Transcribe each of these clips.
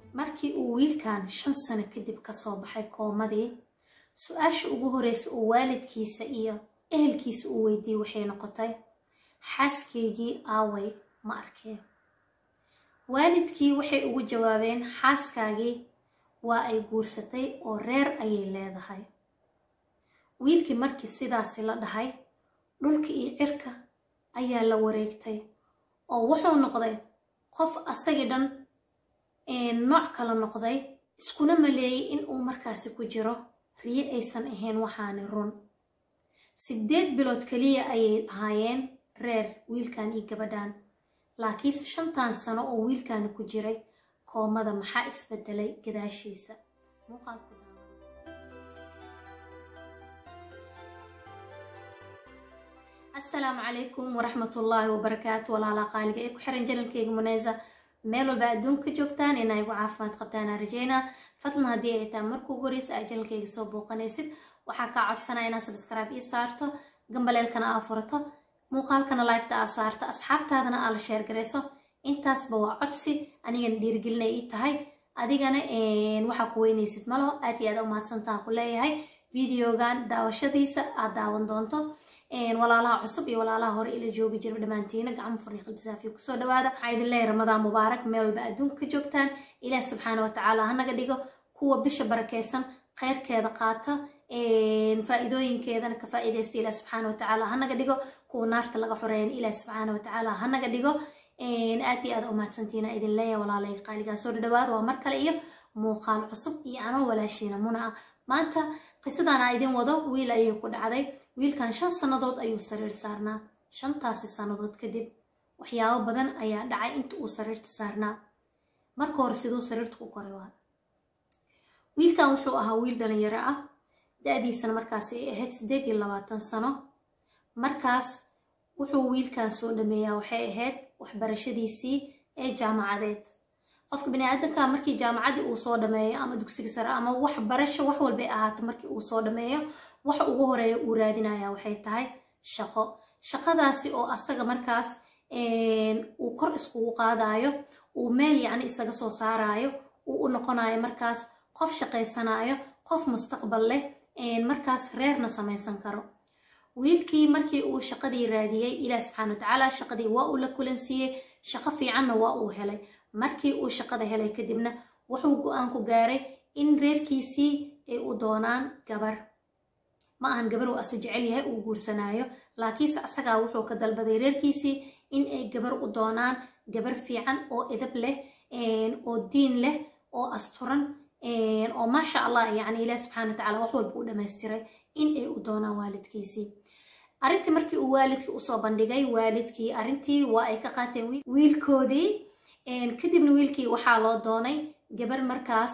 markii uu wiilkan shan sano kadib kasoo baxay koomadii su-aasha ugu horeysa uu waalidkiisa iyo ehelkiisa uu weydiiyey waxay noqotay xaaskaygii aaway ma arkeen waalidkii waxay ugu jawaabeen xaaskaagii waa ay guursatay oo reer ayay leedahay wiilkii markii sidaasi la dhahay dhulka iyo cirka ayaa la wareegtay oo wuxuu noqday qof asagii dhan nooc kala noqday iskuna maleeyay in uu markaasi ku jiro riyo aysan ahayn waxaani run siddeed bilood keliya ayay ahaayeen reer wiilkan iyo gabadhan laakiinse shantan sano oo wiilkaani ku jiray koomada maxaa isbedelay gadaashiisa muuqaalku asalaamu calaykum waraxmatullaahi wabarakaatu walaalaha qaaliga ee ku xiran janalkeyga muneysa meel walba adduunka joogtaan inaa igu caafimaad qabtaana rajeynaa fadlan haddii ay tahay markuu goreysa aa janalkeyga soo booqanaysid waxaa kaa codsanaa inaad sabscribe ii saarto gambaleelkana aa furato muuqaalkana laygta aa saarto asxaabtaadana aa la sheergarayso intaasba waa codsi anigana dhiirigelinay ii tahay adigana waxaa ku weynaysid malo aad iyo aad umahadsantaan ku leeyahay videogan daawashadiisa aad daawan doonto walaalaha cusub iyo walaalaha hore ila joogi jira dhammaantiina gacmo furni qalbisaafiya kusoo dhawaada waxaa idin leeyahay ramadaan mubaarak meel walba adduunka ka joogtaan ilaah subxaana watacaala hanaga dhigo kuwa bisha barakeysan kheyrkeeda qaata faa-iidooyinkeedana ka faa-iidaysta ilaah subxaana watacaala hanaga dhigo kuwa naarta laga xoreeyan ilaah subxaana watacaala hanaga dhigo aad iyo aad umahadsantiina idin leeyahay walaalay qaaligaa soo dhadhawaada waa mar kale iyo muuqaal cusub iyo anoo walaashiina muna ah maanta qisadan aa idin wado wiil ayay ku dhacday wiilkan shan sannadood ayuu sariir saarnaa shantaasi sannadood kadib waxyaabo badan ayaa dhacay inta uu sariirta saarnaa marka hore siduu sariirta ku koray waa wiilkan wuxuu ahaa wiil dhalinyaro ah da-diisana markaas ay ahayd siddeed iyo labaatan sano markaas wuxuu wiilkan soo dhameeyaa waxay ahayd waxbarashadiisii ee jaamacadeed qofka bani-aadanka markii jaamacadii uu soo dhameeyo ama dugsiga sare ama waxbarasho wax walbay ahaata markii uu soo dhameeyo waxa ugu horeeya uu raadinaya waxay tahay shaqo shaqadaasi oo asaga markaas uu kor iskugu qaadayo uu meel yacni isaga soo saarayo uu u noqonayo markaas qof shaqaysanayo qof mustaqbal leh markaas reerna samaysan karo wiilkii markii uu shaqadii raadiyey ilaah subxaana watacaala shaqadii waa uu la kulansiiyey shaqo fiicanna waa uu helay markii uu shaqada helay kadibna wuxuu go-aan ku gaaray in reerkiisii ay u doonaan gabar ma ahan gabar uu ase jecel yahay uu guursanaayo laakiinse asagaa wuxuu ka dalbaday reerkiisii in ay gabar u doonaan gabar fiican oo edab leh oo diin leh oo asturan oo maasha allah yacni ilaah subxana watacaala wax walba u dhamaystiray in ay u doonaan waalidkiisii arrintii markii uu waalidkii usoo bandhigay waalidkii arrintii waa ay ka qaateen wiilkoodii kadibna wiilkii waxaa loo doonay gabar markaas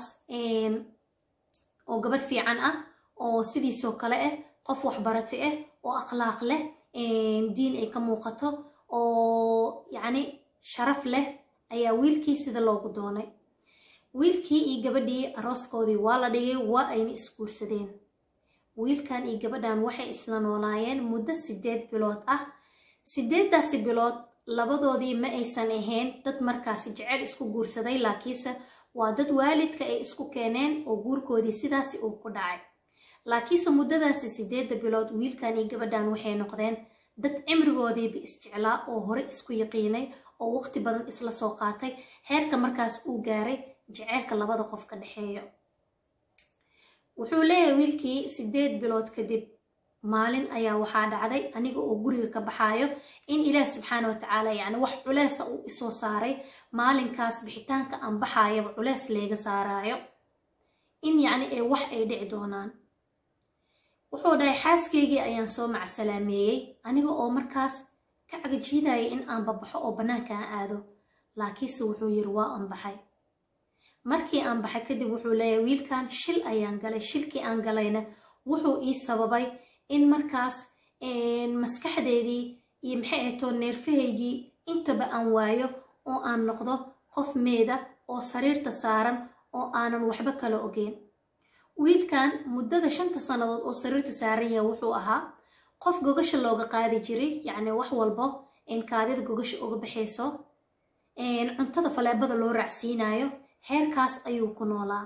oo gabar fiican ah oo sidiisoo kale ah qof waxbarati ah oo akhlaaq leh diin ay ka muuqato oo yacni sharaf leh ayaa wiilkii sida loogu doonay wiilkii iyo gabadhii arooskoodii waa la dhigay waa ayna isguursadeen wiilkan iyo gabadhan waxay isla noolaayeen muddo siddeed bilood ah siddeeddaasi bilood labadoodii ma aysan ahayn dad markaasi jecel isku guursaday laakiinse waa dad waalidka ay isku keeneen oo guurkoodii sidaasi uu ku dhacay laakiinse muddadaasi siddeedda bilood wiilkan iyo gabadhan waxay noqdeen dad cimrigoodiiba isjeclaa oo hore isku yaqiinay oo waqti badan isla soo qaatay heerka markaas uu gaaray jeceylka labada qof ka dhexeeyo wuxuu leeyahay wiilkii siddeed bilood kadib maalin ayaa waxaa dhacday aniga oo guriga ka baxaayo in ilaah subxaana watacaala yacni wax culeesa uu isoo saaray maalinkaas bixitaanka aan baxaayaba culees leega saaraayo in yacni ee wax ay dhici doonaan wuxuu dhahay xaaskaygii ayaan soo macsalaameeyey aniga oo markaas ka cagajiidaya in aan babaxo oo bannaanka aan aado laakiinse wuxuu yiri waa aan baxay markii aan baxay kadib wuxuu leeyahay wiilkan shil ayaan galay shilkii aan galayna wuxuu ii sababay in markaas maskaxdeedii iyo maxay ahatoo neerfahaygii intaba aan waayo oo aan noqdo qof meeda oo sariirta saaran oo aanan waxba kala ogeyn wiilkan muddada shanta sannadood oo sariirta saaran yahay wuxuu ahaa qof gogasha looga qaadi jiray yacni wax walbo in kaadida gogasha uga baxayso cuntada faleebada loo raacsiinayo heerkaas ayuu ku noolaa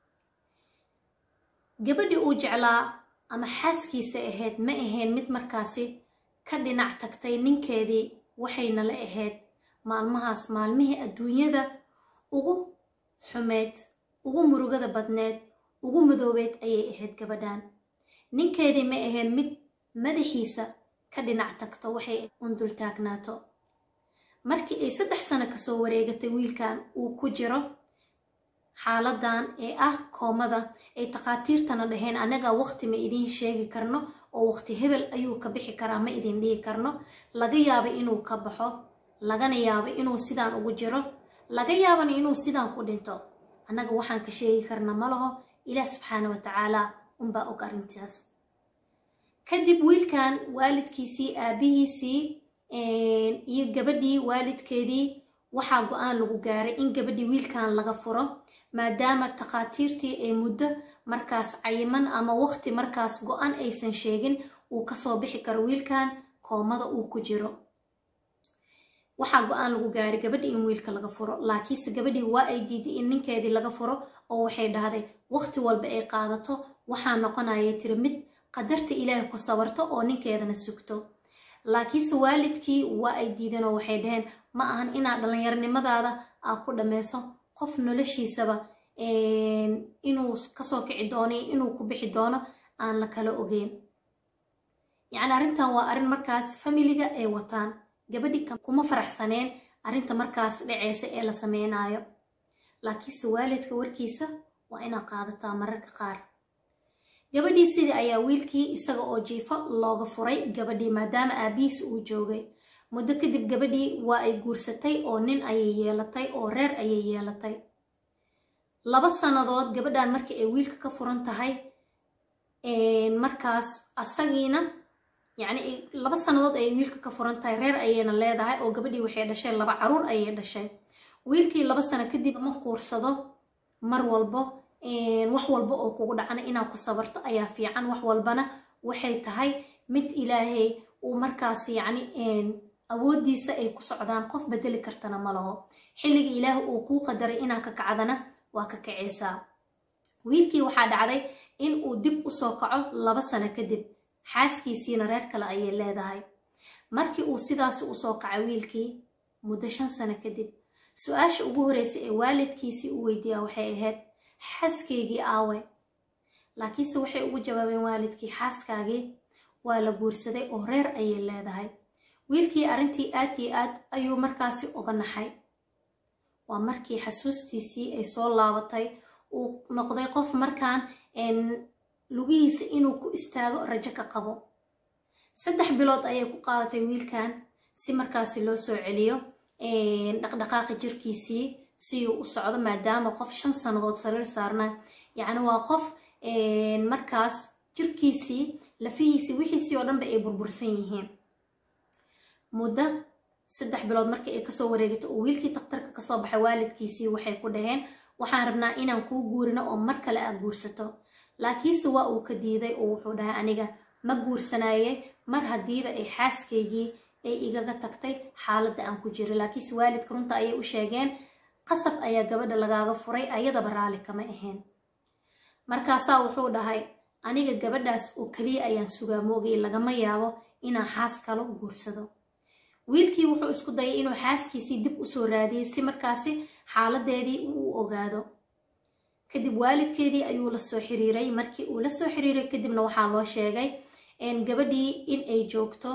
gabadhii uu jeclaa ama xaaskiisa ahayd ma ahayn mid markaasi ka dhinac tagtay ninkeedii waxayna la ahayd maalmahaas maalmihii adduunyada ugu xumeed ugu murugada badneed ugu madoobeed ayay ahayd gabadhan ninkeedii ma ahayn mid madaxiisa ka dhinac tagto waxay undul taagnaato markii ay saddex sano kasoo wareegatay wiilkan uu ku jiro xaaladan ee ah koomada ay takhaatiirtana dhaheen anaga waqti ma idiin sheegi karno oo waqti hebel ayuu ka bixi karaa ma idin dhihi karno laga yaaba inuu ka baxo lagana yaabo inuu sidaan ugu jiro laga yaabana inuu sidaan ku dhinto annaga waxaan ka sheegi karna ma laho ilaah subxaana wa tacaala unbaa og arrintaas kadib wiilkan waalidkiisii aabihiisii iyo gabadhii waalidkeedii waxaa go-aan lagu gaaray in gabadhii wiilkan laga furo maadaama takhaatiirtii ay muddo markaas cayiman ama waqti markaas go-an aysan sheegin uu kasoo bixi karo wiilkan koomada uu ku jiro waxaa go-aan lagu gaaray gabadhii in wiilka laga furo laakiinse gabadhii waa ay diiday in ninkeedii laga furo oo waxay dhahday waqti walba ay qaadato waxaa noqonaya tiri mid qadarta ilaahay ku sabarto oo ninkeedana sugto laakiinse waalidkii waa ay diideen oo waxay dhaheen ma ahan inaad dhallinyarnimadaada aad ku dhammayso qof noloshiisaba inuu kasoo kici doono iyo inuu ku bixi doono aan la kala ogeyn yacni arrintan waa arrin markaas familiga ay wataan gabadhii kuma faraxsaneen arrinta markaas dhaceysa ee la sameynayo laakiinse waalidka warkiisa waa inaad qaadataa mararka qaar gabadhii sidii ayaa wiilkii isaga oo jiifo looga furay gabadhii maadaama aabihiis uu joogay muddo kadib gabadhii waa ay guursatay oo nin ayay yeelatay oo reer ayay yeelatay laba sannadood gabadhan markii ay wiilka ka furan tahay markaas asagiina yacni laba sannadood ayay wiilka ka furan tahay reer ayayna leedahay oo gabadhii waxay dhashay laba caruur ayay dhashay wiilkii laba sano kadib ma quursado mar walbo wax walba oo kugu dhacna inaad ku sabarto ayaa fiican wax walbana waxay tahay mid ilaahay uu markaas yacni awooddiisa ay ku socdaan qof bedeli kartana ma laho xilliga ilaah uu kuu qadaray inaad ka kacdana waa ka kacaysaa wiilkii waxaa dhacday in uu dib usoo kaco laba sano kadib xaaskiisiina reer kale ayay leedahay markii uu sidaasi usoo kacay wiilkii muddo shan sano kadib su-aasha ugu horreysay ee waalidkiisii u weydiiyaa waxay ahayd xaaskaygii aawe laakiinse waxay ugu jawaabeen waalidkii xaaskaagii waa la guursaday oo reer ayay leedahay wiilkii arrintii aad iyo aad ayuu markaasi uga naxay waa markii xasuustiisii ay soo laabatay uu noqday qof markaan lugihiisa inuu ku istaago rajo ka qabo saddex bilood ayay ku qaadatay wiilkan si markaasi loo soo celiyo dhaqdhaqaaqi jirkiisii si uu u socdo maadaama qof shan sannadood sariir saarna yacni waa qof markaas jirkiisii lafihiisii wixiisii oo dhanba ay burbursan yihiin muddo saddex bilood markii ay kasoo wareegato oo wiilkii daktarka kasoo baxay waalidkiisii waxay ku dhaheen waxaan rabnaa inaan kuu guurino oo mar kale aad guursato laakiinse waa uu ka diiday oo wuxuu dhahay aniga ma guursanayay mar haddiiba ay xaaskaygii ay igaga tagtay xaaladda aan ku jiro laakiinse waalidka runta ayay u sheegeen qasab ayaa gabadha lagaaga furay ayadaba raali kama ahayn markaasaa wuxuu dhahay aniga gabadhaas oo keliya ayaan sugaa moogay lagama yaabo inaan xaas kalo guursado wiilkii wuxuu isku dayay inuu xaaskiisii dib usoo raadiyey si markaasi xaaladeedii uu ogaado kadib waalidkeedii ayuu la soo xiriiray markii uu la soo xiriiray kadibna waxaa loo sheegay gabadhii in ay joogto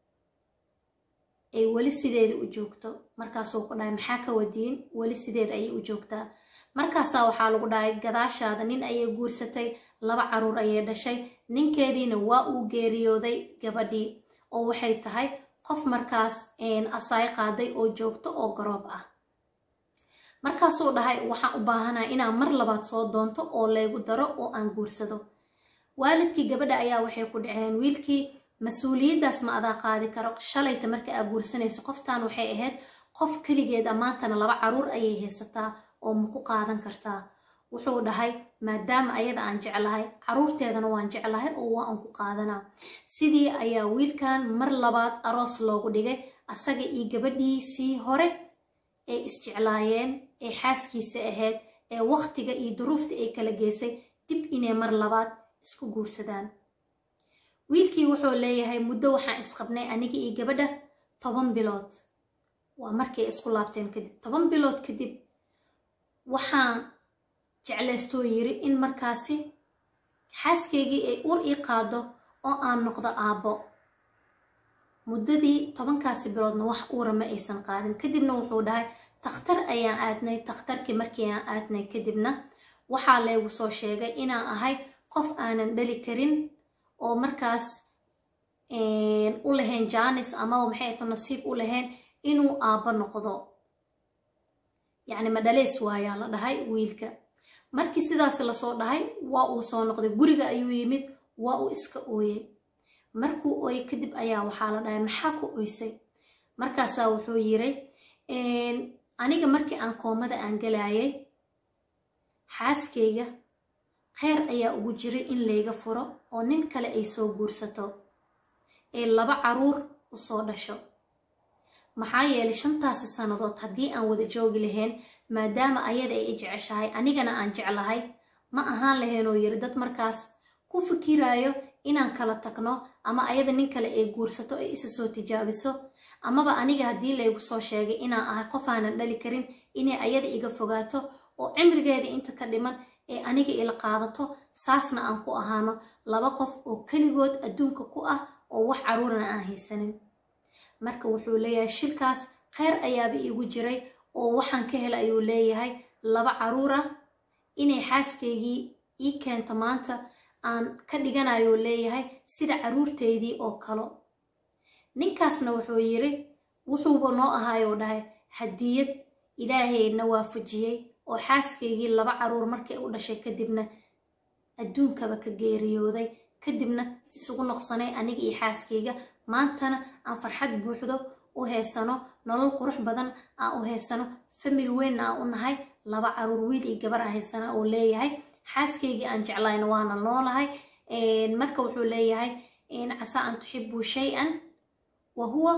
ay weli sideeda u joogto markaasuu ku dhahay maxaa ka wadiin weli sideeda ayay u joogtaa markaasaa waxaa lagu dhahay gadaashaada nin ayay guursatay laba caruur ayay dhashay ninkeediina waa uu geeriyooday gabadhii oo waxay tahay qof markaas asaay qaaday oo joogto oo garoob ah markaasuu dhahay waxaan u baahanaha inaan mar labaad soo doonto oo laygu daro oo aan guursado waalidkii gabadha ayaa waxay ku dhaceen wiilkii mas-uuliyaddaas ma adaa qaadi karo shalayta marka aa guursanayso qoftan waxay ahayd qof keligeed ammaantana laba caruur ayay haysataa oo ma ku qaadan kartaa wuxuu dhahay maadaama ayada aan jeclahay caruurteedana waan jeclahay oo waa aan ku qaadanaa sidii ayaa wiilkan mar labaad aroos loogu dhigay asaga iyo gabadhiisii hore ay isjeclaayeen ee xaaskiisa ahayd ee waqtiga iyo duruufta ay kala geysay dib inay mar labaad isku guursadaan wiilkii wuxuu leeyahay muddo waxaan isqabnay aniga iyo gabadha toban bilood waa markay isku laabteen kadib toban bilood kadib waxaan jeclaystoo yiri in markaasi xaaskaygii ay ur ii qaado oo aan noqdo aabbo muddadii tobankaasi biloodna wax uura ma aysan qaadin kadibna wuxuu dhahay takhtar ayaan aadnay takhtarkii markii aan aadnay kadibna waxaa laygu soo sheegay inaan ahay qof aanan dhali karin oo markaas u lahayn jaanis amaba maxay ato nasiib u lahayn inuu aabbo noqdo yacni madhaleys waayaa la dhahay wiilka markii sidaas lasoo dhahay waa uu soo noqday guriga ayuu yimid waa uu iska ooyey markuu ooyey kadib ayaa waxaa la dhahay maxaa ku oysay markaasaa wuxuu yiray aniga markii aan koomada aan galayay xaaskayga kheyr ayaa ugu jiray in layga furo oo nin kale ay soo guursato ee laba caruur u soo dhasho maxaa yeelay shantaasi sannadood haddii aan wada joogi lahayn maadaama ayada ay i jeceshahay anigana aan jeclahay ma ahaan lahaynoo yiri dad markaas ku fikiraayo inaan kala tagno ama ayada nin kale ay guursato ay isa soo tijaabiso amaba aniga haddii laygu soo sheegay inaan ahay qof aanan dhali karin inay ayada iga fogaato oo cimrigeeda inta ka dhiman ee aniga ila qaadato saasna aan ku ahaano laba qof oo keligood adduunka ku ah oo wax caruurana aan haysanin marka wuxuu leeyahay shirkaas kheyr ayaaba iigu jiray oo waxaan ka hela ayuu leeyahay laba caruur ah inay xaaskaygii ii keento maanta aan ka dhiganayuu leeyahay sida caruurteydii oo kalo ninkaasna wuxuu yiri wuxuuba noo ahaayuu dhahay hadiyad ilaahayna waafajiyey oo xaaskaygii laba caruur markay u dhashay kadibna adduunkaba ka geeriyooday kadibna isugu noqsanay aniga iyo xaaskayga maantana aan farxad buuxdo u heysano nolol qurux badan aan u heysano famil weynna aan u nahay laba caruur wiil iyo gabar aan haysana uu leeyahay xaaskaygii aan jeclayna waana noolahay marka wuxuu leeyahay casaa an tuxibuu shay-an wa huwa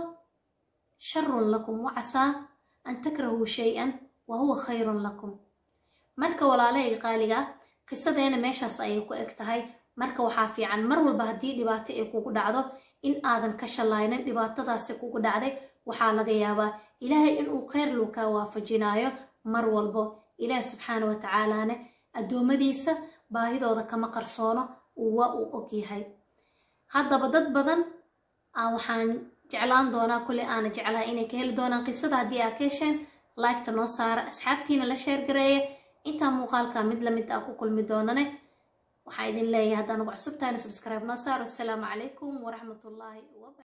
sharun lakum wacasaa an takrahuu shay-an wa huwa khayrun lakum marka walaalahayga qaaliga qisadeena meeshaas ayay ku eg tahay marka waxaa fiican mar walba haddii dhibaato ay kugu dhacdo in aadan ka shalaynin dhibaatadaasi kugu dhacday waxaa laga yaabaa ilaahay inuu kheyr luu kaa waafajinaayo mar walbo ilaah subxaana wa tacaalaane addoommadiisa baahidooda kama qarsoono waa uu ogyahay haddaba dad badan waxaan jeclaan doonaa kulley aana jeclahay inay ka heli doonaan qisada haddii aa ka hesheen laygta noo saara asxaabtiina la sheergareeya intaa muuqaalka mid lamid ah ku kulmi doonane waxaa idin leeyahay haddaan ugu cusubtahayna subscribe noo saaro assalaamu calaykum waraxmatullaahi wabarakatu